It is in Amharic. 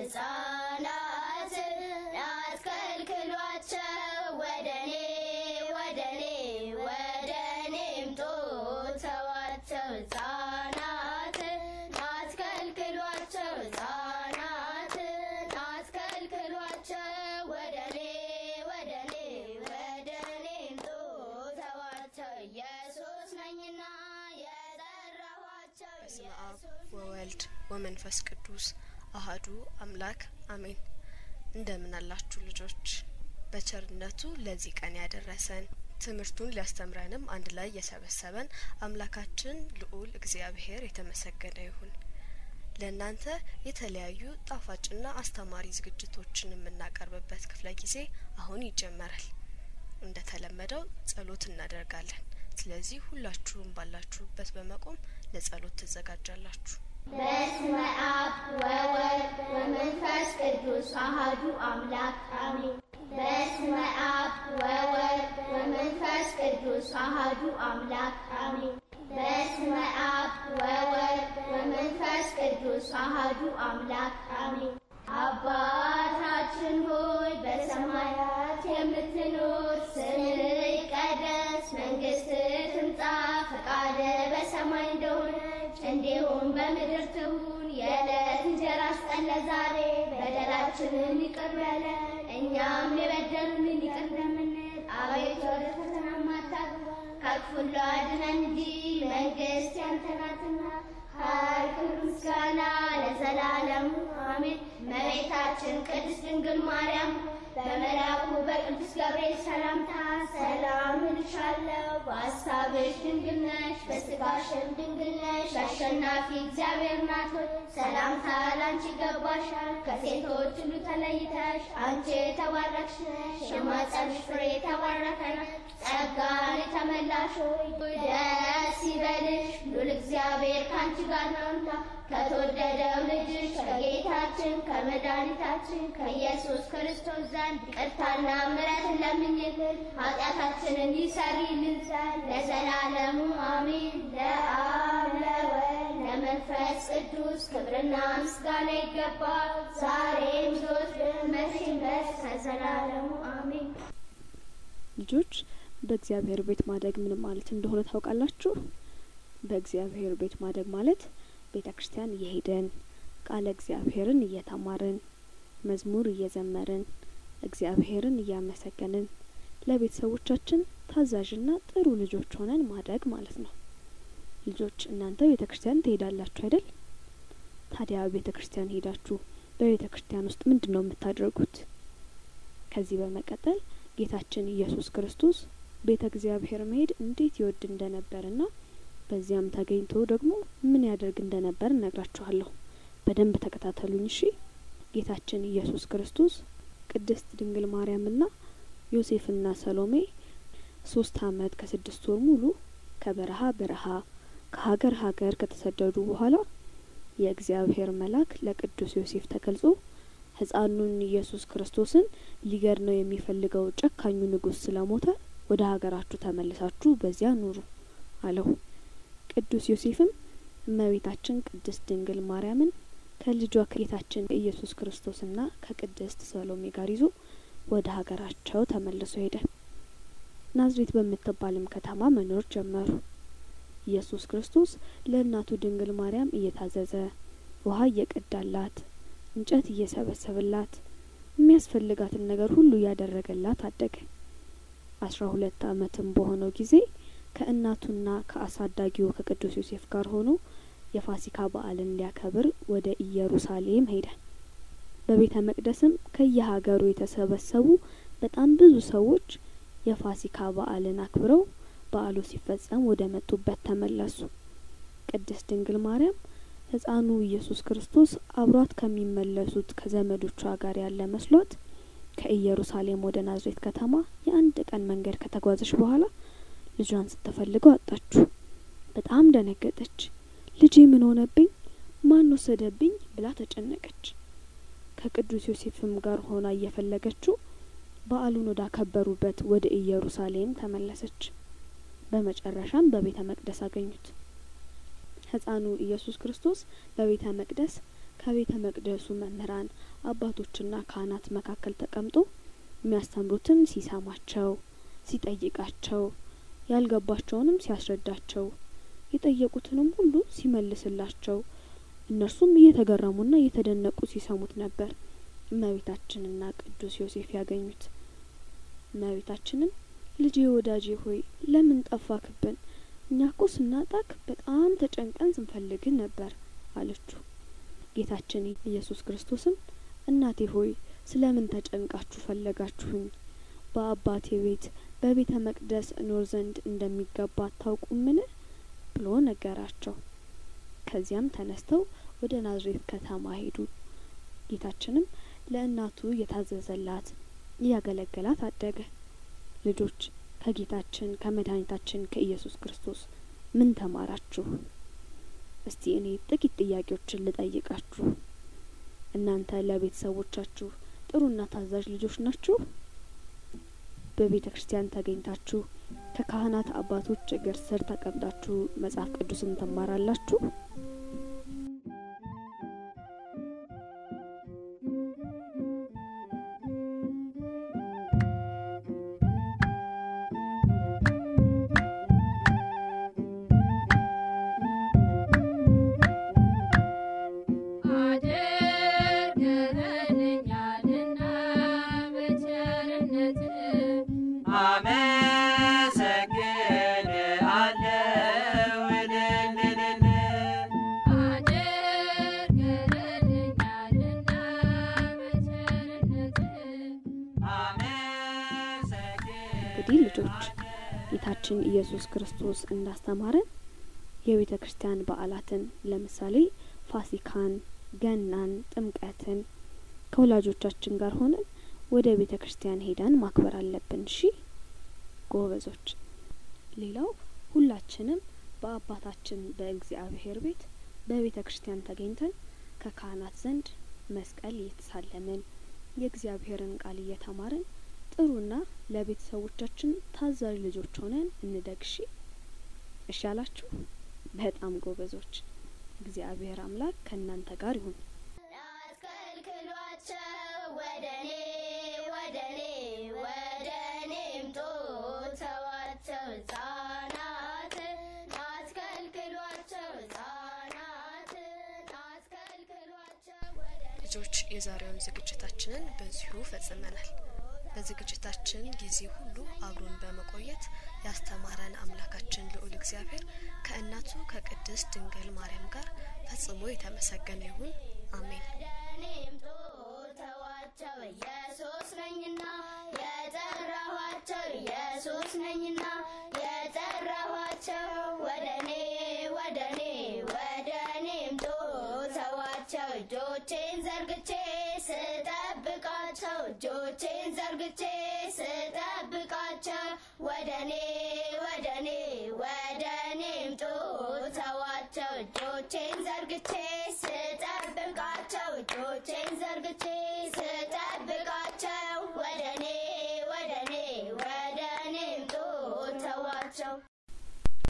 ሕፃናትን አትከልክሏቸው ወደኔ ወደኔ ወደኔ ምጡ ተዋቸው ሕፃናትን አትከልክሏቸው ሕፃናትን አትከልክሏቸው ወደኔ ወደኔ ወደኔ ምጡ ተዋቸው ኢየሱስ ነኝና የጠራኋቸው በስመ አብ ወወልድ ወመንፈስ ቅዱስ አሃዱ አምላክ አሜን። እንደምን አላችሁ ልጆች? በቸርነቱ ለዚህ ቀን ያደረሰን ትምህርቱን ሊያስተምረንም አንድ ላይ የሰበሰበን አምላካችን ልዑል እግዚአብሔር የተመሰገነ ይሁን። ለእናንተ የተለያዩ ጣፋጭና አስተማሪ ዝግጅቶችን የምናቀርብበት ክፍለ ጊዜ አሁን ይጀመራል። እንደተለመደው ጸሎት እናደርጋለን። ስለዚህ ሁላችሁም ባላችሁበት በመቆም ለጸሎት ትዘጋጃላችሁ። በስመ አብ ወወልድ ወመንፈስ ቅዱስ አሐዱ አምላክ አሜን። በስመ አብ ወወልድ ወመንፈስ ቅዱስ አሐዱ አምላክ አሜን። በስመ አብ ወወልድ ወመንፈስ ቅዱስ አሐዱ አምላክ አሜን። አባታችን ሆይ በሰማያት የምትኖር ስምህ ይቀደስ፣ መንግስትህ ትምጣ፣ ፈቃድህ በሰማይ እንደሆነች እንዲሁም በምድር ትሁን። የዕለት እንጀራችንን ስጠን ዛሬ፣ በደላችንን ይቅር በለን እኛም የበደሉንን ይቅር እንደምንል፣ አቤቱ ወደ ፈተና አታግባን ከክፉ ሁሉ አድነን እንጂ መንግስት ያንተ ናትና ኃይል፣ ክብር፣ ምስጋና ለዘላለሙ አሜን። እመቤታችን ቅድስት ድንግል ማርያም በመልአኩ በቅዱስ ገብርኤል ሰላምታ ሰላም እልሻለሁ፣ በሐሳብሽ ድንግል ነሽ፣ በሥጋሽም ድንግል ነሽ። አሸናፊ እግዚአብሔር ናት ሆይ ሰላምታ ላንቺ ይገባሻል። ከሴቶች ሁሉ ተለይተሽ አንቺ የተባረክሽ ነሽ፣ የማኅፀንሽ ፍሬ የተባረከ ነው። ጸጋን የተመላሽ ሆይ ደስ ይበልሽ፣ ሉል እግዚአብሔር ከአንቺ ጋር ነውና ከተወደደው ልጅሽ ከጌታችን ከመድኃኒታችን ከኢየሱስ ክርስቶስ ዘንድ ይቅርታና ምሕረትን ለምኝልን ኃጢአታችንን ይሰሪልን ዘንድ ለዘላለሙ አሜን። ለአብ ለወልድ ለመንፈስ ቅዱስ ክብርና ምስጋና ይገባል፣ ዛሬም ዘወትርም መቼም ድረስ ከዘላለሙ አሜን። ልጆች በእግዚአብሔር ቤት ማደግ ምን ማለት እንደሆነ ታውቃላችሁ? በእግዚአብሔር ቤት ማደግ ማለት ቤተ ክርስቲያን እየሄድን ቃለ እግዚአብሔርን እየተማርን መዝሙር እየዘመርን እግዚአብሔርን እያመሰገንን ለቤተሰቦቻችን ታዛዥና ጥሩ ልጆች ሆነን ማደግ ማለት ነው። ልጆች እናንተ ቤተ ክርስቲያን ትሄዳላችሁ አይደል? ታዲያ ቤተ ክርስቲያን ሄዳችሁ በቤተ ክርስቲያን ውስጥ ምንድን ነው የምታደርጉት? ከዚህ በመቀጠል ጌታችን ኢየሱስ ክርስቶስ ቤተ እግዚአብሔር መሄድ እንዴት ይወድ እንደነበርና በዚያም ተገኝቶ ደግሞ ምን ያደርግ እንደነበር እነግራችኋለሁ። በደንብ ተከታተሉኝ እሺ። ጌታችን ኢየሱስ ክርስቶስ ቅድስት ድንግል ማርያምና ዮሴፍና ሰሎሜ ሶስት አመት ከስድስት ወር ሙሉ ከበረሃ በረሃ ከሀገር ሀገር ከተሰደዱ በኋላ የእግዚአብሔር መልአክ ለቅዱስ ዮሴፍ ተገልጾ ሕፃኑን ኢየሱስ ክርስቶስን ሊገድለው የሚፈልገው ጨካኙ ንጉሥ ስለሞተ ወደ ሀገራችሁ ተመልሳችሁ በዚያ ኑሩ አለው። ቅዱስ ዮሴፍም እመቤታችን ቅድስት ድንግል ማርያምን ከልጇ ከጌታችን ኢየሱስ ክርስቶስና ከቅድስት ሰሎሜ ጋር ይዞ ወደ ሀገራቸው ተመልሶ ሄደ። ናዝሬት በምትባልም ከተማ መኖር ጀመሩ። ኢየሱስ ክርስቶስ ለእናቱ ድንግል ማርያም እየታዘዘ ውሃ እየቀዳላት፣ እንጨት እየሰበሰበላት፣ የሚያስፈልጋትን ነገር ሁሉ እያደረገላት አደገ። አስራ ሁለት አመትም በሆነው ጊዜ ከእናቱና ከአሳዳጊው ከቅዱስ ዮሴፍ ጋር ሆኖ የፋሲካ በዓልን ሊያከብር ወደ ኢየሩሳሌም ሄደ። በቤተ መቅደስም ከየሀገሩ የተሰበሰቡ በጣም ብዙ ሰዎች የፋሲካ በዓልን አክብረው በዓሉ ሲፈጸም ወደ መጡበት ተመለሱ። ቅድስት ድንግል ማርያም ሕፃኑ ኢየሱስ ክርስቶስ አብሯት ከሚመለሱት ከዘመዶቿ ጋር ያለ መስሏት ከኢየሩሳሌም ወደ ናዝሬት ከተማ የአንድ ቀን መንገድ ከተጓዘች በኋላ ልጇን ስትፈልገው አጣችሁ። በጣም ደነገጠች። ልጄ ምን ሆነብኝ? ማን ወሰደብኝ? ብላ ተጨነቀች። ከቅዱስ ዮሴፍም ጋር ሆና እየፈለገችው በዓሉን ወዳከበሩበት ወደ ኢየሩሳሌም ተመለሰች። በመጨረሻም በቤተ መቅደስ አገኙት። ሕፃኑ ኢየሱስ ክርስቶስ በቤተ መቅደስ ከቤተ መቅደሱ መምህራን አባቶችና ካህናት መካከል ተቀምጦ የሚያስተምሩትን ሲሰማቸው፣ ሲጠይቃቸው፣ ያልገባቸውንም ሲያስረዳቸው፣ የጠየቁትንም ሁሉ ሲመልስላቸው እነርሱም እየተገረሙና እየተደነቁ ሲሰሙት ነበር እመቤታችንና ቅዱስ ዮሴፍ ያገኙት። እመቤታችንም ልጄ ወዳጄ ሆይ ለምን ጠፋክብን? እኛ እኮ ስናጣክ በጣም ተጨንቀን ስንፈልግህ ነበር አለችው። ጌታችን ኢየሱስ ክርስቶስም እናቴ ሆይ ስለምን ተጨንቃችሁ ፈለጋችሁኝ? በአባቴ ቤት በቤተ መቅደስ እኖር ዘንድ እንደሚገባ አታውቁምን? ብሎ ነገራቸው። ከዚያም ተነስተው ወደ ናዝሬት ከተማ ሄዱ። ጌታችንም ለእናቱ እየታዘዘላት እያገለገላት አደገ። ልጆች ከጌታችን ከመድኃኒታችን ከኢየሱስ ክርስቶስ ምን ተማራችሁ? እስቲ እኔ ጥቂት ጥያቄዎችን ልጠይቃችሁ። እናንተ ለቤተሰቦቻችሁ ጥሩና ታዛዥ ልጆች ናችሁ? በቤተ ክርስቲያን ተገኝታችሁ ከካህናት አባቶች እግር ስር ተቀምጣችሁ መጽሐፍ ቅዱስን ትማራላችሁ? አድርገህልኛልና በቸርነት አመሰግንሃለሁ እልል እልል አድርገህልኛልና በቸርነት እንግዲህ ልጆች ጌታችን ኢየሱስ ክርስቶስ እንዳስተማረን የቤተ ክርስቲያን በዓላትን ለምሳሌ ፋሲካን፣ ገናን፣ ጥምቀትን ከወላጆቻችን ጋር ሆነን ወደ ቤተ ክርስቲያን ሄደን ማክበር አለብን። እሺ ጎበዞች። ሌላው ሁላችንም በአባታችን በእግዚአብሔር ቤት በቤተ ክርስቲያን ተገኝተን ከካህናት ዘንድ መስቀል እየተሳለምን የእግዚአብሔርን ቃል እየተማርን ጥሩና ለቤተሰቦቻችን ታዛዥ ልጆች ሆነን እንደግ። እሺ እሺ አላችሁ? በጣም ጎበዞች። እግዚአብሔር አምላክ ከእናንተ ጋር ይሁን። አትከልክሏቸው ወደኔ ወደኔ ወደኔ ምጡ ተዋቸው ሕፃናትን አትከልክሏቸው ሕፃናትን አትከልክሏቸው ወደኔ ልጆች የዛሬውን ዝግጅታችንን በዚሁ ፈጽመናል። በዝግጅታችን ጊዜ ሁሉ አብሮን በመቆየት ያስተማረን አምላካችን ልዑል እግዚአብሔር ከእናቱ ከቅድስት ድንግል ማርያም ጋር ፈጽሞ የተመሰገነ ይሁን። አሜን። ወደኔም ተዋቸው ኢየሱስ ነኝና የጠራኋቸው ኢየሱስ ነኝና የጠራኋቸው ወደኔ ወደኔ ወደኔም ተዋቸው እጆቼን ዘርግቼ ስጠብቃቸው እጆቼን ዘርግቼ ስጠብቃቸው ወደኔ ወደኔ ወደኔም ተዋቸው እጆቼን ዘርግቼ ስጠብቃቸው እጆቼን ዘርግቼ